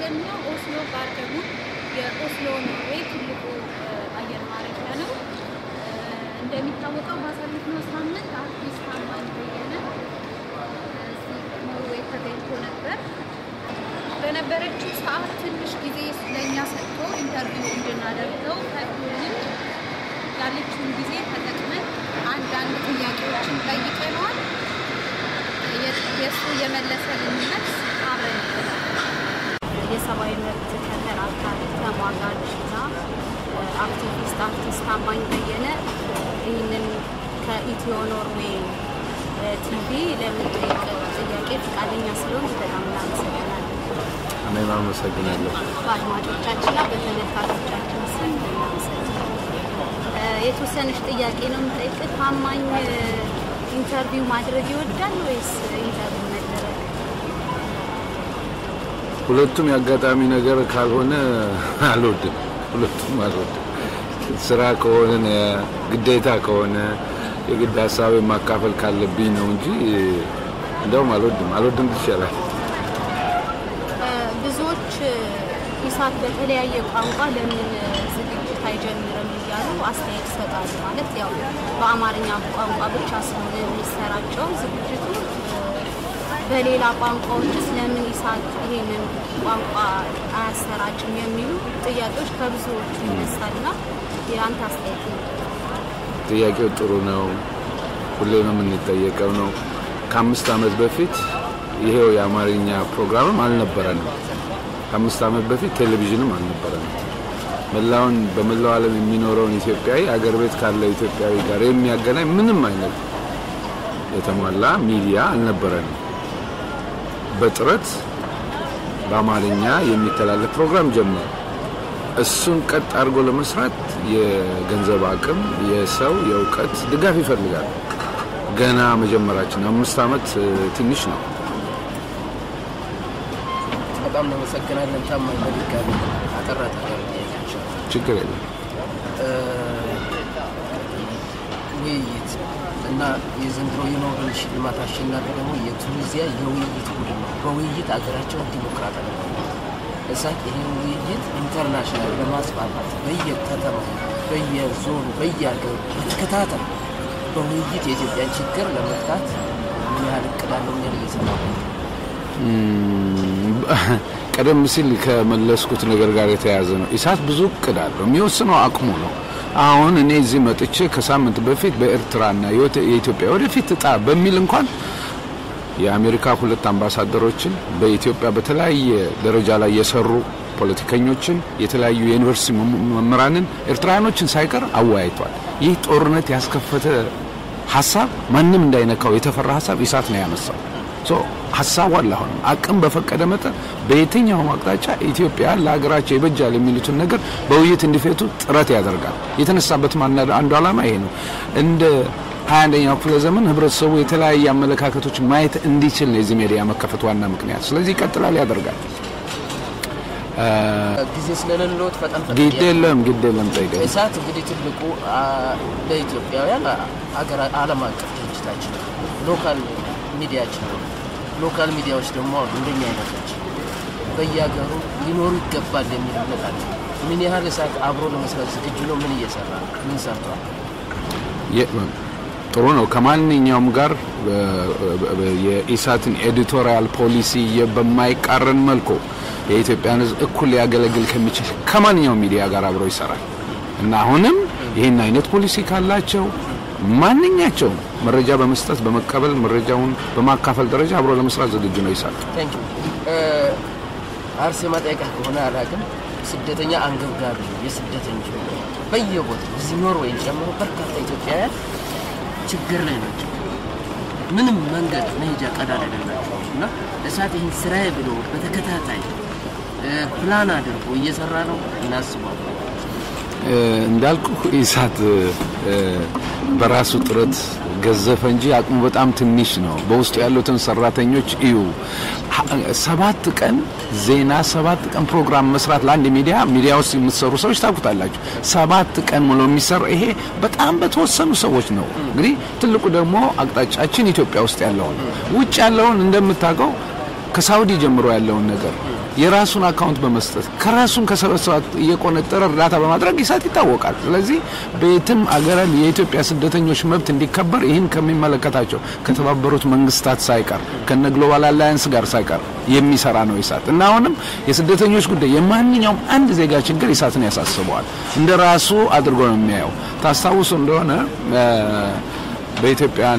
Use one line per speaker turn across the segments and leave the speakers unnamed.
ያለነው ኦስሎ ጋርደኑ የኦስሎ ኖርዌይ ትልቁ አየር ማረፊያ ነው። እንደሚታወቀው ባሳለፍነው ሳምንት አርቲስት ታማኝ በየነ እዚህ ኖርዌይ ተገኝቶ ነበር። በነበረችው ሰዓት ትንሽ ጊዜ ለእኛ ሰጥቶ ኢንተርቪው እንድናደርገው ፈቅዶልን ያለችውን ጊዜ ተጠቅመን አንዳንድ ጥያቄዎችን ጠይቀነዋል። የእሱ የመለሰልን መልስ አብረን የሰብአዊ መብት ተከራካሪ ተሟጋች እና አክቲቪስት አርቲስት ታማኝ በየነ ይህንን ከኢትዮ ኖርዌይ ቲቪ ለምንጠይቀው ጥያቄ ፈቃደኛ ስለሆን በጣም እናመሰግናለን።
እኔም አመሰግናለሁ።
በአድማጮቻችንና በተመልካቾቻችን ስም እናመሰግናለን። የተወሰነች ጥያቄ ነው የምጠይቅ። ታማኝ ኢንተርቪው ማድረግ ይወዳል ወይስ ኢንተርቪው መደረግ?
ሁለቱም የአጋጣሚ ነገር ካልሆነ አልወድም። ሁለቱም አልወድም። ስራ ከሆነ ግዴታ ከሆነ የግድ ሀሳብ ማካፈል ካለብኝ ነው እንጂ እንደውም አልወድም። አልወድም ይቻላል።
ብዙዎች ኢሳት በተለያየ ቋንቋ ለምን ዝግጅት አይጀምርም እያሉ አስተያየት ይሰጣሉ። ማለት ያው በአማርኛ ቋንቋ ብቻ ስለሆነ የሚሰራጨው ዝግጅቱ በሌላ ቋንቋዎችስ ለምን ኢሳት ይሄንን ቋንቋ አያሰራጭም የሚሉ ጥያቄዎች ከብዙዎቹ ይነሳልና የአንተ አስተያየት ነው?
ጥያቄው ጥሩ ነው። ሁሌም የምንጠየቀው ነው። ከአምስት ዓመት በፊት ይሄው የአማርኛ ፕሮግራምም አልነበረንም። ከአምስት ዓመት በፊት ቴሌቪዥንም አልነበረንም። መላውን በመላው ዓለም የሚኖረውን ኢትዮጵያዊ አገር ቤት ካለው ኢትዮጵያዊ ጋር የሚያገናኝ ምንም አይነት የተሟላ ሚዲያ አልነበረንም። በጥረት በአማርኛ የሚተላለፍ ፕሮግራም ጀመረ። እሱን ቀጥ አድርጎ ለመስራት የገንዘብ አቅም፣ የሰው የእውቀት ድጋፍ ይፈልጋል። ገና መጀመራችን አምስት ዓመት ትንሽ ነው።
በጣም እናመሰግናለን ታማኝ። በድጋሚ አጠራ
ችግር የለም።
ውይይት እና የዘንድሮ የኖቤል ሽልማት አሸናፊ ደግሞ የቱኒዚያ የውይይት ቡድን ነው። በውይይት አገራቸውን ዲሞክራት አለ እሳት ይህን ውይይት ኢንተርናሽናል ለማስፋፋት በየከተማ በየዞኑ በየሀገሩ በተከታታይ በውይይት የኢትዮጵያን ችግር ለመፍታት ምን ያህል እቅድ አለው? ምን ያህል እየሰራ ነው?
ቀደም ሲል ከመለስኩት ነገር ጋር የተያያዘ ነው። ኢሳት ብዙ እቅድ አለው። የሚወስነው አቅሙ ነው። አሁን እኔ እዚህ መጥቼ ከሳምንት በፊት በኤርትራና የኢትዮጵያ ወደፊት እጣ በሚል እንኳን የአሜሪካ ሁለት አምባሳደሮችን በኢትዮጵያ በተለያየ ደረጃ ላይ የሰሩ ፖለቲከኞችን፣ የተለያዩ የዩኒቨርሲቲ መምህራንን፣ ኤርትራውያኖችን ሳይቀር አወያይቷል። ይህ ጦርነት ያስከፈተ ሀሳብ ማንም እንዳይነካው የተፈራ ሀሳብ ኢሳት ነው ያነሳው። ሀሳቡ አለ። አሁንም አቅም በፈቀደ መጠን በየትኛውም አቅጣጫ ኢትዮጵያ ለሀገራቸው ይበጃል የሚሉትን ነገር በውይይት እንዲፈቱ ጥረት ያደርጋል። የተነሳበት አንዱ ዓላማ ይሄ ነው። እንደ ሀያ አንደኛው ክፍለ ዘመን ህብረተሰቡ የተለያየ አመለካከቶች ማየት እንዲችል ነው የዚህ ሜዲያ መከፈት ዋና ምክንያት። ስለዚህ ይቀጥላል፣ ያደርጋል።
ጊዜ ስለሌለዎት በጣም
ግድ የለም ግድ የለም ጠይቀኝ።
እሳት እንግዲህ ትልቁ ለኢትዮጵያውያን አገር ዓለም አቀፍ ድርጅታችን ነው። ሎካል ሚዲያችን ነው። ሎካል ሚዲያዎች ደግሞ አሉ እንደኛ አይነቶች በየሀገሩ ሊኖሩ ይገባል የሚል እምነት አለ። ምን ያህል እሳት አብሮ ለመስራት ዝግጁ ነው? ምን እየሰራ ነው? ምን ሰርቷል?
ጥሩ ነው። ከማንኛውም ጋር የኢሳትን ኤዲቶሪያል ፖሊሲ በማይቃረን መልኩ የኢትዮጵያን ሕዝብ እኩል ሊያገለግል ከሚችል ከማንኛውም ሚዲያ ጋር አብሮ ይሰራል እና አሁንም ይህን አይነት ፖሊሲ ካላቸው ማንኛቸውም መረጃ በመስጠት በመቀበል መረጃውን በማካፈል ደረጃ አብሮ ለመስራት ዝግጁ ነው ይሳል።
አርሴማ ጠይቃ ከሆነ አላውቅም። ስደተኛ አንገብጋቢ የስደተኞች በየቦታው እዚህ ኖርዌይን ጨምሮ በርካታ ኢትዮጵያውያን ችግር ላይ ናቸው። ምንም መንገድ መሄጃ ቀዳዳ አይደላቸው እና እሳት ይህን ስራዬ ብሎ በተከታታይ ፕላን አድርጎ እየሰራ ነው እናስባል።
እንዳልኩ ኢሳት በራሱ ጥረት ገዘፈ እንጂ አቅሙ በጣም ትንሽ ነው። በውስጡ ያሉትን ሰራተኞች እዩ። ሰባት ቀን ዜና፣ ሰባት ቀን ፕሮግራም መስራት ለአንድ ሚዲያ ሚዲያ ውስጥ የምትሰሩ ሰዎች ታውቁታላችሁ። ሰባት ቀን ሙሉ የሚሰራ ይሄ በጣም በተወሰኑ ሰዎች ነው። እንግዲህ ትልቁ ደግሞ አቅጣጫችን ኢትዮጵያ ውስጥ ያለውን ውጭ ያለውን እንደምታውቀው ከሳውዲ ጀምሮ ያለውን ነገር የራሱን አካውንት በመስጠት ከራሱን ከሰበሰባት እየቆነጠረ እርዳታ በማድረግ ኢሳት ይታወቃል። ስለዚህ በየትም አገር የኢትዮጵያ ስደተኞች መብት እንዲከበር ይህን ከሚመለከታቸው ከተባበሩት መንግስታት ሳይቀር ከነ ግሎባል አላያንስ ጋር ሳይቀር የሚሰራ ነው ኢሳት እና አሁንም የስደተኞች ጉዳይ የማንኛውም አንድ ዜጋ ችግር ኢሳትን ያሳስበዋል። እንደ ራሱ አድርጎ ነው የሚያየው። ታስታውሱ እንደሆነ በኢትዮጵያን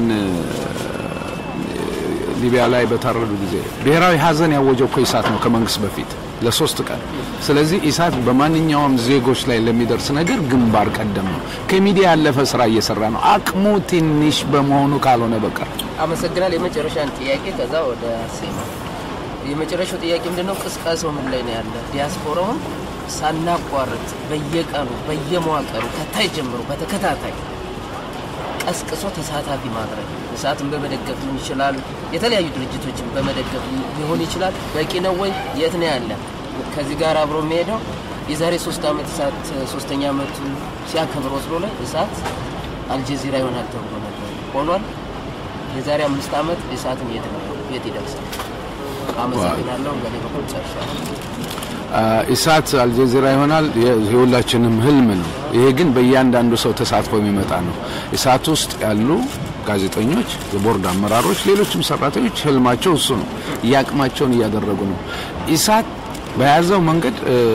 ሊቢያ ላይ በታረዱ ጊዜ ብሔራዊ ሀዘን ያወጀው እኮ ኢሳት ነው ከመንግስት በፊት ለሶስት ቀን። ስለዚህ ኢሳት በማንኛውም ዜጎች ላይ ለሚደርስ ነገር ግንባር ቀደም ነው። ከሚዲያ ያለፈ ስራ እየሰራ ነው፣ አቅሙ ትንሽ በመሆኑ ካልሆነ በቀር።
አመሰግናል። የመጨረሻን ጥያቄ ከዛ ወደ ሴማ የመጨረሻው ጥያቄ ምንድነው? ቅስቀሳው ምን ላይ ነው ያለ? ዲያስፖራውን ሳናቋርጥ በየቀኑ በየመዋቀሩ ከታይ ጀምሮ በተከታታይ ቀስቅሶ ተሳታፊ ማድረግ እሳትን በመደገፍ ሊሆን ይችላል፣ የተለያዩ ድርጅቶችን በመደገፍ ሊሆን ይችላል። በቂ ነው ወይ? የት ነው ያለ? ከዚህ ጋር አብሮ የሚሄደው የዛሬ ሶስት ዓመት እሳት ሶስተኛ ዓመቱ ሲያከብር ወስሎ ላይ እሳት አልጀዚራ ይሆናል ተብሎ ነበር፣ ሆኗል። የዛሬ አምስት ዓመት እሳትን የት ነው የት ይደርሳል? አመሰግናለሁ። በእኔ በኩል ጨርሻለሁ።
ኢሳት አልጀዚራ ይሆናል የሁላችንም ህልም ነው። ይሄ ግን በእያንዳንዱ ሰው ተሳትፎ የሚመጣ ነው። ኢሳት ውስጥ ያሉ ጋዜጠኞች፣ የቦርድ አመራሮች፣ ሌሎችም ሰራተኞች ህልማቸው እሱ ነው። እያቅማቸውን እያደረጉ ነው። ኢሳት በያዘው መንገድ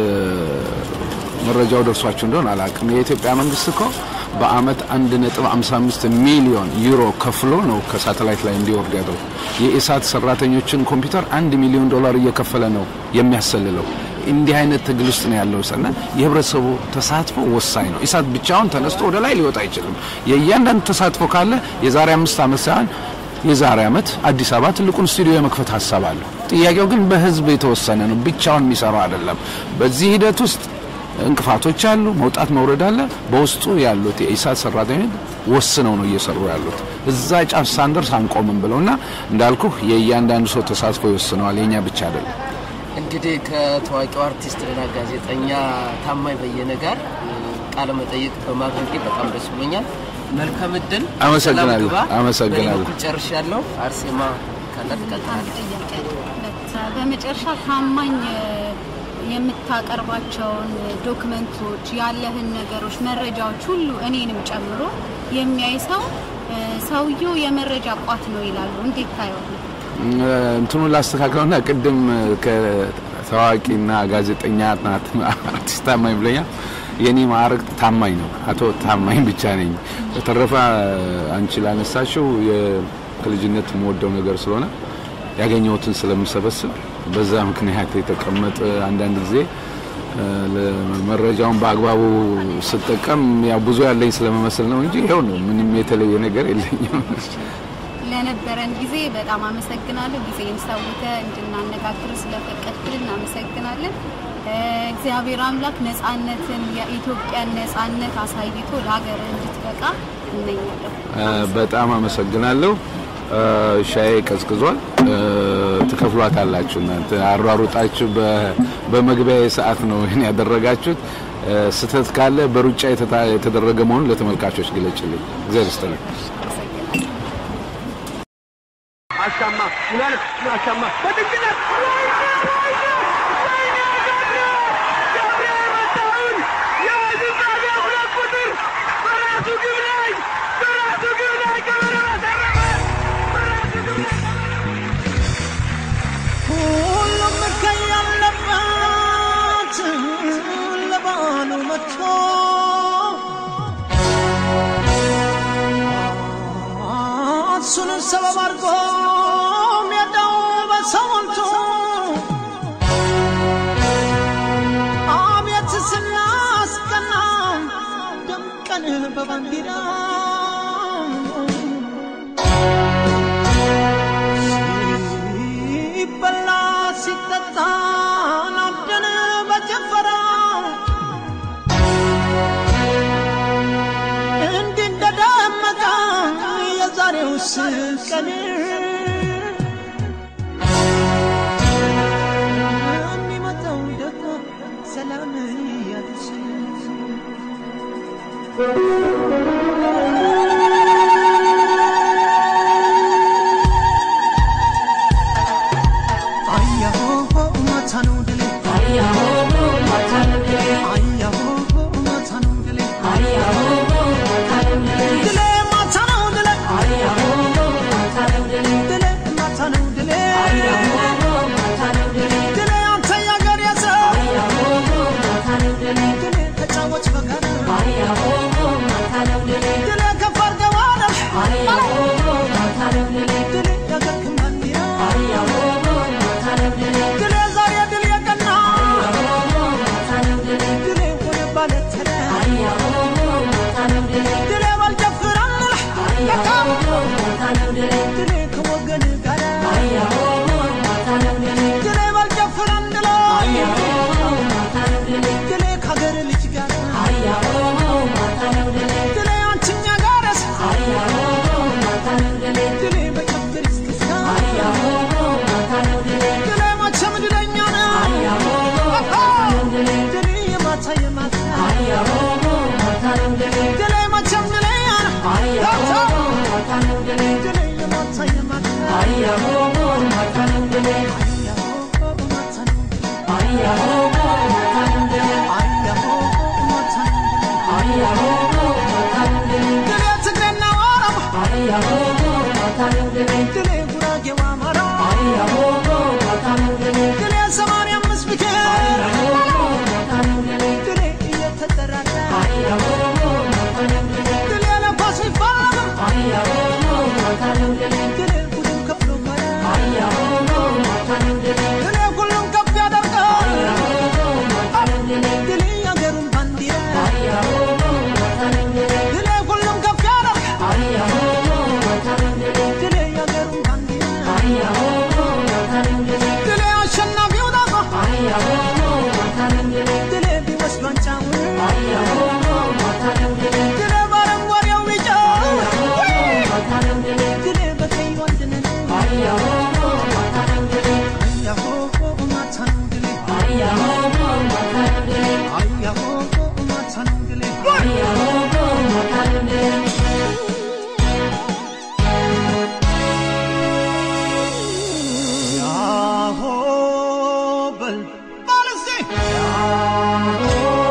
መረጃው ደርሷቸው እንደሆን አላቅም። የኢትዮጵያ መንግስት እኮ በአመት 1.55 ሚሊዮን ዩሮ ከፍሎ ነው ከሳተላይት ላይ እንዲወርድ ያደረጉ። የኢሳት ሰራተኞችን ኮምፒውተር አንድ ሚሊዮን ዶላር እየከፈለ ነው የሚያሰልለው። እንዲህ አይነት ትግል ውስጥ ነው ያለው እና የህብረተሰቡ ተሳትፎ ወሳኝ ነው። ኢሳት ብቻውን ተነስቶ ወደ ላይ ሊወጣ አይችልም። የእያንዳንዱ ተሳትፎ ካለ የዛሬ አምስት ዓመት ሳይሆን የዛሬ ዓመት አዲስ አበባ ትልቁን ስቱዲዮ የመክፈት ሀሳብ አለው። ጥያቄው ግን በህዝብ የተወሰነ ነው፣ ብቻውን የሚሰራው አይደለም። በዚህ ሂደት ውስጥ እንቅፋቶች አሉ፣ መውጣት መውረድ አለ። በውስጡ ያሉት የኢሳት ሰራተኞች ወስነው ነው እየሰሩ ያሉት። እዛ ጫፍ ሳንደርስ አንቆምም ብለውና እንዳልኩህ የእያንዳንዱ ሰው ተሳትፎ ይወስነዋል፣ የኛ ብቻ አይደለም።
እንግዲህ ከታዋቂው አርቲስትና ጋዜጠኛ ታማኝ በየነ ጋር ቃለ መጠይቅ በማድረጌ በጣም ደስ ብሎኛል። መልካም እድል።
አመሰግናለሁ። አመሰግናለሁ።
በኩል ጨርሻለሁ። አርሴማ ካለ ትቀጥላለች።
ጥያቄ ሁለት በመጨረሻ ታማኝ የምታቀርባቸውን ዶክመንቶች ያለህን ነገሮች መረጃዎች ሁሉ እኔንም ጨምሮ የሚያይ ሰው ሰውየው የመረጃ ቋት ነው ይላሉ። እንዴት ታየዋለህ?
እንትኑን ላስተካክለውና ቅድም ከታዋቂና ጋዜጠኛ ናት አርቲስት ታማኝ ብለኛል። የኔ ማዕረግ ታማኝ ነው። አቶ ታማኝ ብቻ ነኝ። በተረፈ አንቺ ላነሳሽው ከልጅነት የምወደው ነገር ስለሆነ ያገኘሁትን ስለምሰበስብ በዛ ምክንያት የተቀመጠ አንዳንድ ጊዜ መረጃውን በአግባቡ ስጠቀም ያው ብዙ ያለኝ ስለመመስል ነው እንጂ ይኸው ነው። ምንም የተለየ ነገር የለኝም።
ለነበረን ጊዜ በጣም አመሰግናለሁ። ጊዜን ሰውተህ እንድናነጋግር ስለፈቀድክልን እናመሰግናለን። እግዚአብሔር አምላክ ነጻነትን የኢትዮጵያን ነጻነት አሳይቶ ለሀገር እንድትበቃ እመኛለሁ።
በጣም አመሰግናለሁ። ሻዬ ቀዝቅዟል። ትከፍሏታላችሁ እናንተ አሯሩጣችሁ በመግቢያ ሰዓት ነው ይህን ያደረጋችሁት። ስህተት ካለ በሩጫ የተደረገ መሆኑን ለተመልካቾች ግለጭልኝ። እግዚአብሔር ይስጥልኝ።
አሻማ ሁለት አሻማ በድግነት
ሁሉም ከያለበት ለባሉ መጥቶ እሱን ሰበብ አድርጎ ሜዳው በሰው ሞልቶ አቤት ስናስቀና ደምቀን በባንዲራ ሲበላ ሲጠጣ ናብደን በጭፈራ እንዲህ እንደደመቀ የዛሬውስ ቀን የሚመጣው ደግሞ ሰላም ያድርስ አያሆ ማታ ነው ድል ባለተለ ድሌ ባልጨፍር አንልህ ድሌ ከወገን ጋር ድሌ ባልጨፍር አንልህ ድሌ ከሀገር ልጅ ጋር ድሌ አንችኛ ጋርስ ድሌ በጨፍር እስክስታ ድሌ መቼም ድለኛ ነው ድሌ የማታ የማታ ድሌ መቼም ድለኛ ነው ድሌ የማታ የማታ ድሌ ትግሬና ኦሮሞ ድሌ ጉራጌው አማራ ድሌ ሰማንያ አምስት ብሔር ድሌ እየተጠራራ ድሌ ለኳስ ቢፋለም ድሌ ሁሉም ከፍሎ መራ ድሌ ሁሉም ከፍ ያደርጋል ድሌ የአገሩን ባንዲራ ድሌ ሁሉም ከፍ ያደርጋል ድሌ የአገሩን ባንዲራ ድሌ አሸናፊው ዳቆ ድሌ ቢወስድ ዋንጫውን ድሌ በአረንጓዴው ቢጫ ድሌ በቀዩ አንድነት አያሆ ማታ ነው ድሌ አያሆ ማታ ነው ድሌ ያሆ በል በል እስቲ ያሆ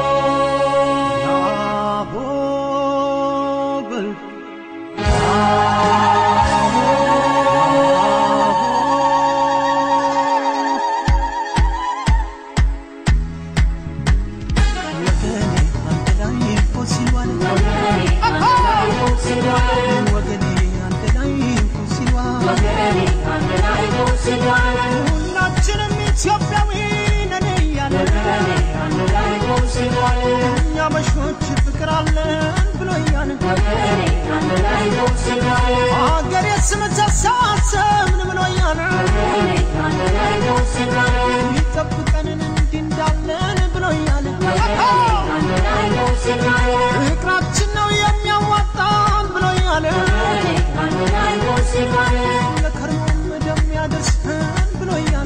ያሆ በል ወገኔ አንድ ላይ እኮ ሲሏል ወገኔ አንድ ላይ እኮ ሲሏል ሁላችንም ኢትዮጵያዊ ነን እያለ እኛ በሾች ፍቅር አለን ብሎ እያለ ሀገር የስም ተሳሰብን ብሎ እያለ ይጠብቀንን እንዲህ እንዳለን ብሎ እያለ ፍቅራችን ነው የሚያዋጣን ብሎ እያለ ለከርሞም እንደሚያደርሰን ብሎ እያለ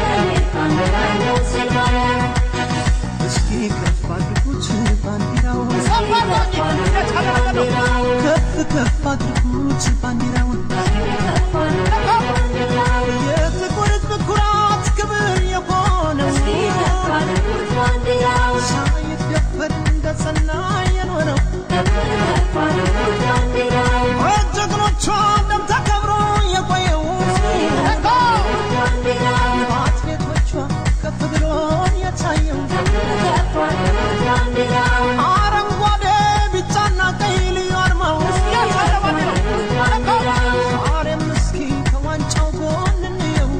እስኪ ከፍ አድርጉት ባንዲራውን ከፍ ከፍ አድርጉት ባንዲራውን የጥቁር ሕዝብ ኩራት ክብር የሆነው ሳይደፈር እንደ ጸና የኖረው በጀግኖቿ ደም ተከብሮ የቆየው በአትሌቶቿ ከፍ ብሎ የታየው አረንጓዴ ቢጫና ቀይ ልዩ አርማው ዛሬም እስኪ ከዋንጫው ጎን እንየው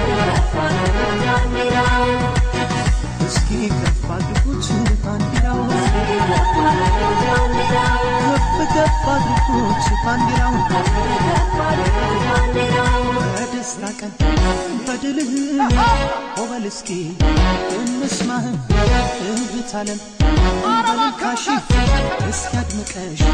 እስኪ ከፍ አድርጉት ባንዲራው ከፍ ከፍ አድርጉት ባንዲራውን በደስታ ቀን በድልህ ኦበል እስኪ እንስማህ እህት ዓለም በልካሽ እስኪ አድምቀሽ